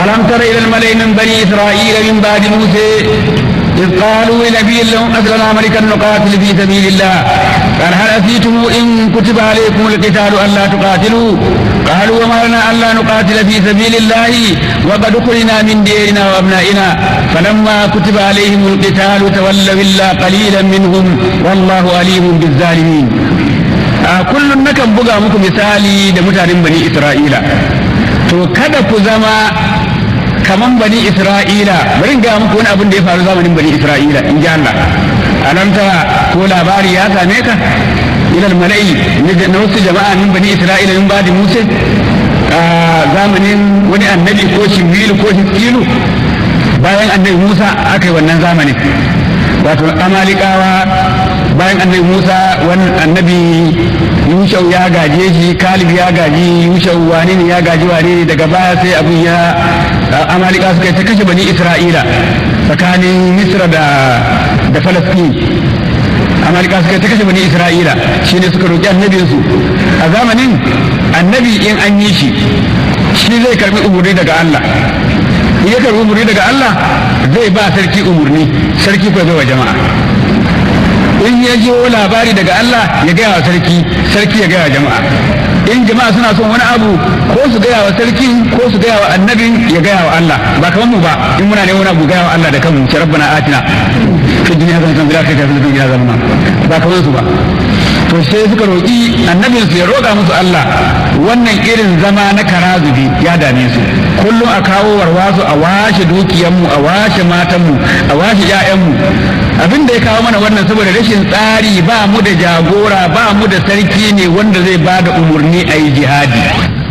ألم تر إلى الملأ من بني إسرائيل من بعد موسى إذ قالوا لنبي لهم أسلنا ملكا نقاتل في سبيل الله قال هل أتيتم إن كتب عليكم القتال ألا تقاتلوا قالوا وما لنا ألا نقاتل في سبيل الله وقد أخرجنا من ديرنا وأبنائنا فلما كتب عليهم القتال تولوا إلا قليلا منهم والله أليم بالظالمين a kullum nakan buga muku misali da mutanen bani isra'ila to kada ku zama kaman bani isra'ila bari ga muku wani abin da ya faru zamanin bani isra'ila in ji Allah alam tara ko labari ya same ka ilal mala'i na wasu jama'a min bani isra'ila min badi musa a zamanin wani annabi ko shimilu ko hiskilu bayan annabi musa aka yi wannan zamanin wato amalikawa bayan annabi musa wani annabi yushau ya gaje shi kalib ya gaji yushau wane ne ya gaji wane ne daga baya sai abin ya amalika suka ta kashe bani isra'ila tsakanin misra da da falastin amalika suka ta kashe bani isra'ila shine suka roki annabinsu a zamanin annabi in an yi shi shi zai karbi umurni daga allah in ya karbi umurni daga allah zai ba sarki umurni sarki ko zai wa jama'a in ya ji labari daga Allah ya gaya wa sarki sarki ya gaya wa jama'a in jama'a suna son wani abu ko su gaya wa sarki ko su gaya wa annabin ya gaya wa Allah ba kamar mu ba in muna ne wani abu gaya wa Allah da kanmu ce rabbana atina fi dunya hasanatan fil akhirati hasanatan wa qina adhaban ba kamar su ba to sai suka roƙi annabin su ya roƙa musu Allah wannan irin zama na karazubi ya dame su kullum a kawo warwasu a washe dukiyanmu a washe matanmu a washe 'ya'yanmu abin da ya kawo mana wannan saboda rashin tsari ba mu da jagora ba mu da sarki ne wanda zai ba da umarni a yi jihadi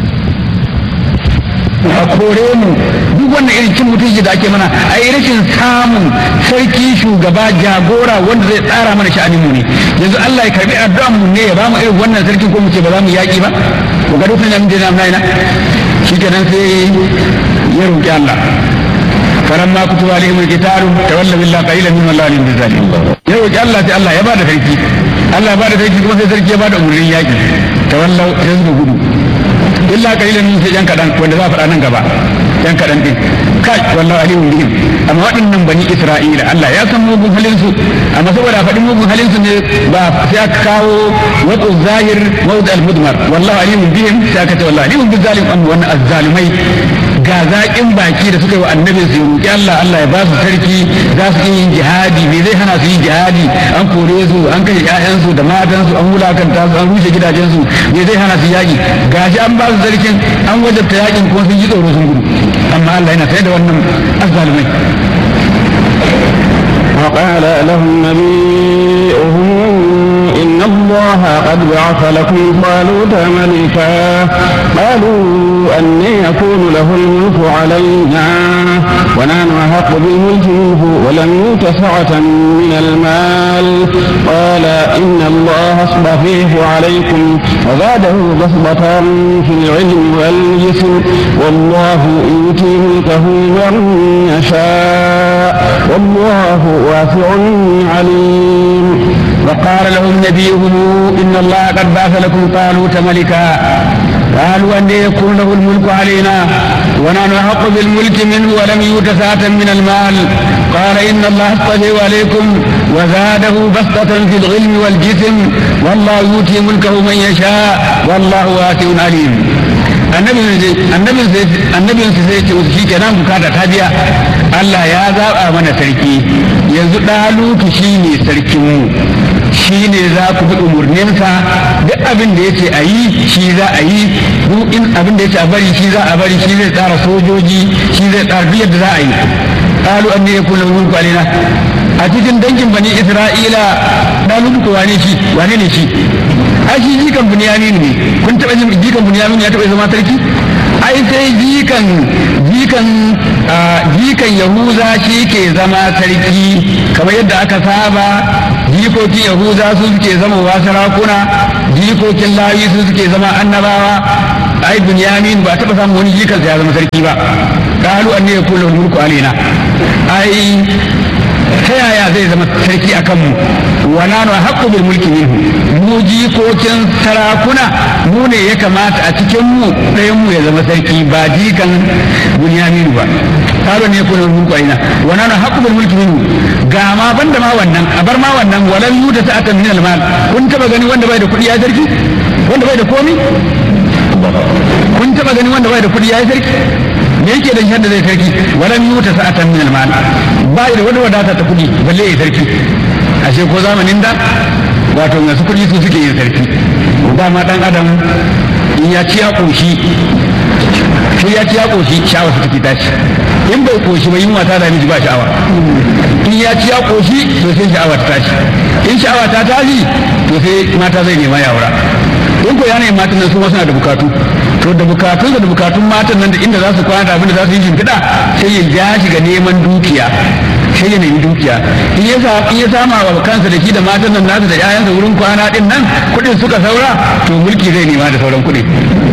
a kore mu duk wannan irin cin mutunci da ake mana a yi rashin samun sarki shugaba jagora wanda zai tsara mana sha'anin mu ne yanzu Allah ya karbi addu'an mu ne ya ba mu irin wannan sarki ko mu ce ba za mu yaki ba ku ga dukkan nan da nan na shikenan sai ya roki Allah فلما كتب عليهم القتال تولوا الا قليلا منهم الله عليهم بالظالمين yau ki Allah sai Allah ya bada sarki Allah ya bada sarki kuma sai sarki ya bada umurnin yaki tawallau sai suka gudu illa qalilan min sai yan kadan wanda za a faɗa nan gaba yan kadan din kai wallahi alim bihim amma waɗannan bani Isra'ila Allah ya san mugun halin su amma saboda faɗin mugun halin su ne ba sai aka kawo wato zahir mawd al-mudmar wallahi alim bihim sai aka ce wallahi alim bil zalim amma wannan azzalimai ga zaƙin baki da suka yi wa annabi su roƙi Allah Allah ya ba su sarki za su yi yin jihadi me zai hana su yin jihadi an kore su an kashe ƴaƴansu da matansu an wulakanta su an rushe gidajensu me zai hana su yaƙi gashi an ba su sarkin an wajabta yaƙin kuma sun ji tsoro sun gudu amma Allah yana sai da wannan azzalumai وقال لهم نبيئهم إن الله قد بعث لكم طالوت ملكا قالوا أن يكون له الملك علينا ونحن أحق بالملك منه ولم يؤت سعة من المال قال إن الله اصطفيه عليكم وزاده بسطة في العلم والجسم والله يؤتي ملكه من يشاء والله واسع عليم وقال لهم نبيهم إن الله قد بعث لكم طالوت ملكا قالوا أن يكون له الملك علينا ونحن أحق بالملك منه ولم يؤت سعة من المال قال إن الله اصطفيه عليكم وزاده بسطة في العلم والجسم والله يؤتي ملكه من يشاء والله واسع عليم annabin su sai ce wasu shi kenan bukata ta biya Allah ya zaɓa mana sarki yanzu ɗalutu shi ne sarkinmu shi ne za ku bi umarninsa duk abin da ya ce a yi shi za a yi duk in abin da ya ce a bari shi za a bari shi zai tsara sojoji shi zai tsara duk yadda za a yi qalu anni yakunu mulku alaina a cikin dangin bani isra'ila ɗalutu ko wane shi wane ne shi ai shi jikan bunyamin ne kun taɓa jin jikan bunyamin ya taɓa zama sarki ai sai jikan jikan jikan yahuza shi ke zama sarki kamar yadda aka saba jikokin yahuza su suke zama wa sarakuna jikokin lawi su suke zama annabawa ai bunyamin ba taɓa samun wani jikan ya zama sarki ba qalu anni yakulu mulku alaina ai ta yaya zai zama sarki a kanmu wa nanu haqqu bil mulki minhu mu jikokin sarakuna mu ne ya kamata a cikin mu ɗayan mu ya zama sarki ba jikan bunyaminu ba karo ne kuna mulku aina wa nanu haqqu bil mulki minhu ga ma banda ma wannan a bar ma wannan walan yuta sa'atan min al mal kun taba gani wanda bai da kuɗi ya sarki wanda bai da komi kun taba gani wanda bai da kuɗi ya sarki me yake da shi da zai sarki walan yuta sa'atan min al mal ba da wani wadata ta kuɗi balle ya sarki ashe ko zamanin da wato masu kuɗi su suke yin sarki dama dan adam in ya ci ya ƙoshi sai ya ci ya ƙoshi sha'awa su take tashi in bai ƙoshi ba yunwa ta da miji ba sha'awa in ya ci ya ƙoshi to sai sha'awa ta tashi in sha'awa ta tashi to sai mata zai nema ya aura in ko yanayin matan nan su suna da bukatu to da bukatun da bukatun matan nan da inda za su kwana da abin da za su yi shimfiɗa sai ya ja shi ga neman dukiya sai ya nemi dukiya in ya sa in ya sama wa kansa da shi da matan nan nasu da ƴaƴansa wurin kwana din nan kuɗin suka saura to mulki zai nema da sauran kuɗi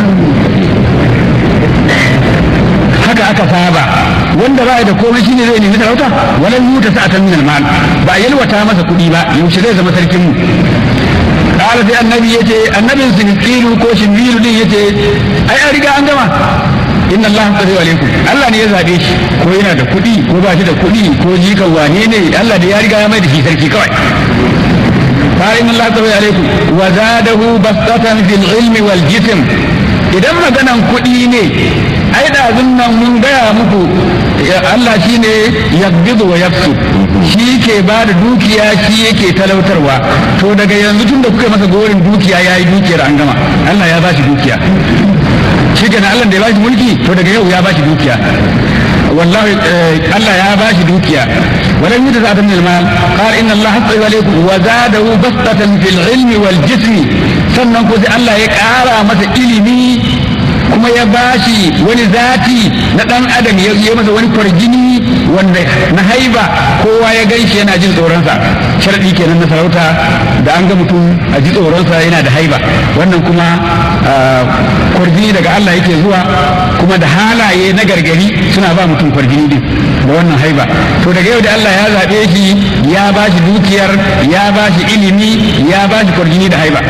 haka aka saba wanda ba da komai shine zai nemi sarauta walan yuta sa'atan min al-mal ba yalwata masa kuɗi ba yaushe zai zama sarkin mu kala sai annabi yace annabin sinqilu ko shinbilu din yace ai an riga an gama inna Allah qadi alaikum Allah ne ya zabe shi ko yana da kuɗi ko ba shi da kuɗi ko jikan wane ne Allah da ya riga ya mai da shi sarki kawai fa inna Allah qadi alaikum wa zadahu bastatan fil ilmi wal jism idan maganan kuɗi ne ai da nan mun gaya muku Allah shi ne yabbidu wa yafsu shi ke ba da dukiya shi yake talautarwa to daga yanzu tun da kuka masa gorin dukiya ya yi dukiyar an gama Allah ya ba shi dukiya shi ke Allah da ya ba shi mulki to daga yau ya ba shi dukiya wallahi Allah ya ba shi dukiya ولم يجد هذا من المال قال إن الله حفظ عليكم وزاده بسطة في العلم والجسم sannan ko sai Allah ya ƙara masa ilimi kuma ya bashi wani zati na ɗan adam ya yi masa wani kwarjini wanda na haiba kowa ya gan shi yana jin tsoronsa sharadi kenan na sarauta da an ga mutum a ji tsoronsa yana da haiba wannan kuma kwarjini daga Allah yake zuwa kuma da halaye na gargari suna ba mutum kwarjini din da wannan haiba to daga yau da Allah ya zaɓe shi ya bashi dukiyar ya bashi ilimi ya bashi kwarjini da haiba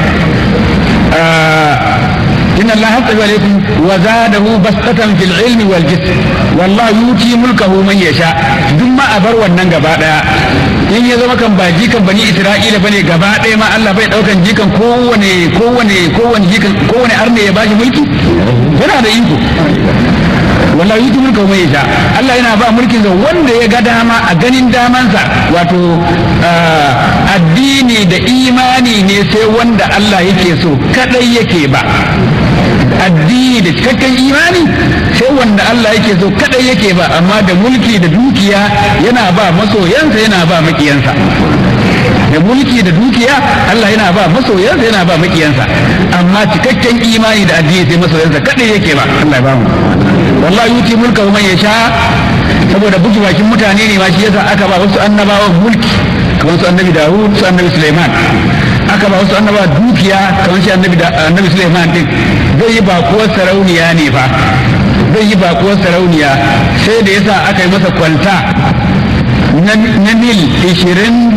إن الله يطلب عليكم وزاده بسطة في العلم والجسم والله يؤتي ملكه من يشاء ثم أبر wannan gaba daya in ya zama kan ba jikan bani Isra'ila bane gaba daya ma Allah bai daukan jikan kowane kowane kowane jikan kowane arne ya bashi mulki yana da iko wallahi yuti mulka mai yasha Allah yana ba mulkin ga wanda ya ga dama a ganin damansa wato addini da imani ne sai wanda Allah yake so kadai yake ba addini da cikakken imani sai wanda Allah yake so kadai yake ba amma da mulki da dukiya yana ba masoyansa yana ba makiyansa da mulki da dukiya Allah yana ba masoyansa yana ba makiyansa amma cikakken imani da addini sai masoyansa kadai yake ba Allah ya ba mu wallahi yuti mulka man yasha saboda buki bakin mutane ne ma shi yasa aka ba wasu annabawan mulki kamar su annabi Dawud su annabi Sulaiman aka ba wasu annabawa dukiya kamar shi annabi annabi Sulaiman din zai yi bakuwar sarauniya ne fa zai yi bakuwar sarauniya sai da yasa aka yi masa kwalta na mil 27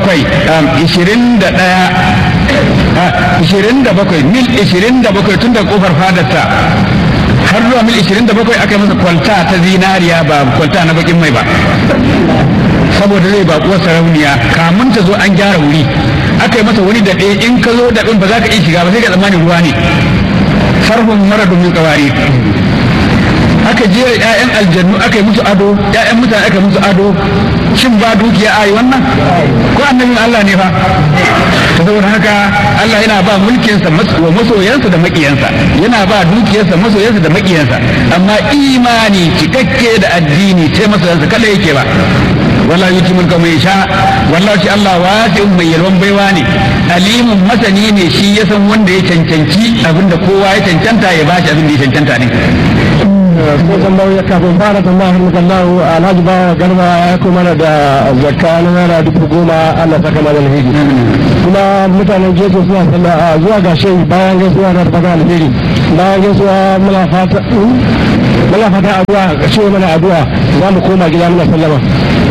27 mil 27 tun da kofar fadarsa har zuwa mil 27 aka yi masa kwalta ta zinariya ba kwalta na bakin mai ba saboda zai bakuwar sarauniya kamun ta zo an gyara wuri aka yi masa wani daɗe in ka zo daɗin ba za ka iya shiga ba sai ka tsammanin ruwa ne farhun mara domin kawari aka je ƴaƴan aljannu aka yi musu ado ƴaƴan mutane aka yi musu ado shin ba dukiya a yi wannan ko annabin Allah ne fa ta saboda haka Allah yana ba mulkinsa wa masoyansa da makiyansa yana ba dukiyarsa masoyansa da makiyansa amma imani cikakke da addini sai masoyansa kada yake ba wala yuti mulka mai sha wallahi shi Allah wasi'un mai yalwan baiwa ne alimun masani ne shi ya san wanda ya cancanci abinda kowa ya cancanta ya bashi abin da ya cancanta ne ko tambayoyi kafin fara tambaya har kallahu alhaji bawa garba ya kuma da zakka na naira dubu goma Allah saka mana alheri kuma mutanen gefe suna sallah a zuwa ga shehu bayan gaisuwa na fata alheri bayan gaisuwa muna fata muna fata addu'a ga shehu mana addu'a za mu koma gida muna sallama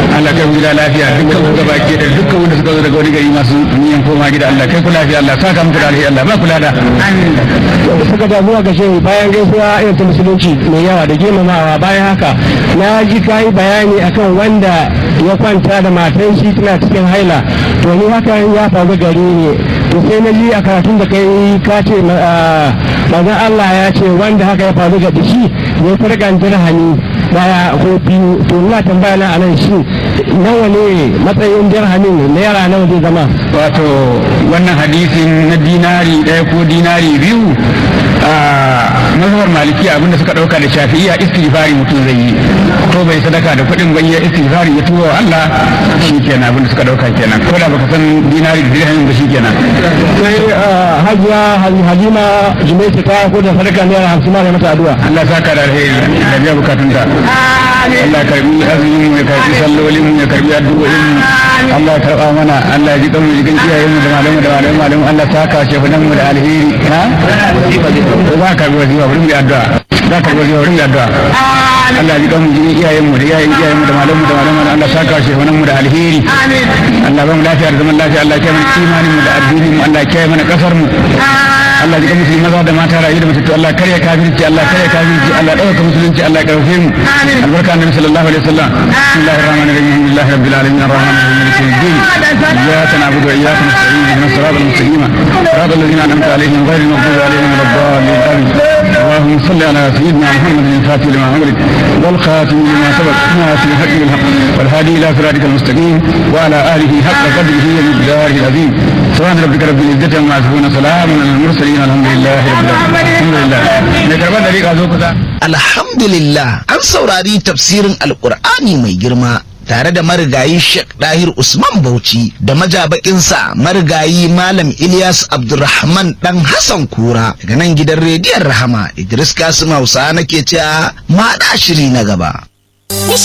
Allah kai mu gida lafiya dukkan mu gaba ke da dukkan wanda suka zo daga wani gari masu niyan koma gida Allah kai ku lafiya Allah saka muku da alheri Allah ba kula da suka da zuwa ga shehu bayan gaisuwa irin ta musulunci mai yawa da girmamawa bayan haka na ji ka yi bayani akan wanda ya kwanta da matan shi tana cikin haila to ni haka ya faru gari ne to sai na ji a karatun da kai ka ce manzon Allah ya ce wanda haka ya faru ga shi ya farkan dirhami daya ko biyu to ina tambaya na anan shi nawa ne matsayin dirhamin naira nawa zai zama wato wannan hadisin na dinari ɗaya ko dinari biyu a mazhabar maliki abinda suka ɗauka da shafi'iya istighfari mutum zai yi ko bai sadaka da kuɗin bai ya istighfari ya tuba wa Allah shi kenan abinda suka ɗauka kenan ko da baka san dinari da dirhamin ba shi kenan sai hajiya halima jumaita ta ko da sadaka naira hamsin ma da mata addu'a Allah saka da alheri da biya bukatunta Allah karbi azumin mu ya karbi sallolin mu ya karbi addu'o'in mu Allah ya karba mana Allah ya ji kan mu jikin iyayen mu da malamu da malamu malamu Allah saka shehunan mu da alheri ha za ka karbi wazifa wurin da addu'a za ka karbi wazifa wurin da addu'a Allah ya ji kan mu jikin iyayen mu da iyayen iyayen mu da malamu da malamu Allah saka shehunan mu da alheri Allah ba mu lafiya da zaman lafiya Allah ya kiyaye mana imanin mu da addinin mu Allah ya kiyaye mana kasar mu Allah ji musulmi maza da mata rayu da mutattu Allah kare kafirci Allah kare kafirci Allah dauka musulunci Allah karfe mu albarka annabi sallallahu alaihi wasallam bismillahir rahmanir rahim alhamdulillahi rabbil alamin arrahmanir rahim maliki yawmiddin iyyaka na'budu wa iyyaka nasta'in ihdinas siratal mustaqim siratal ladzina an'amta alaihim ghayril maghdubi alaihim waladdallin amin اللهم صل على سيدنا محمد الفاتح لما أمرك والخاتم لما سبق ناصر الحق بالحق والهادي إلى صراطك المستقيم وعلى آله حق قدره ومقداره العظيم سبحان ربك رب العزة عما يصفون سلام على المرسلين الحمد لله رب العالمين الحمد لله mai karɓar da riƙa zo kusa Alhamdulillah an saurari tafsirin Alƙur'ani mai girma tare da marigayi Sheikh Dahir Usman Bauchi da majabakinsa marigayi Malam Ilyas Abdulrahman dan Hassan Kura daga nan gidan rediyon Rahama Idris Kasim Hausa nake cewa ma shiri na gaba.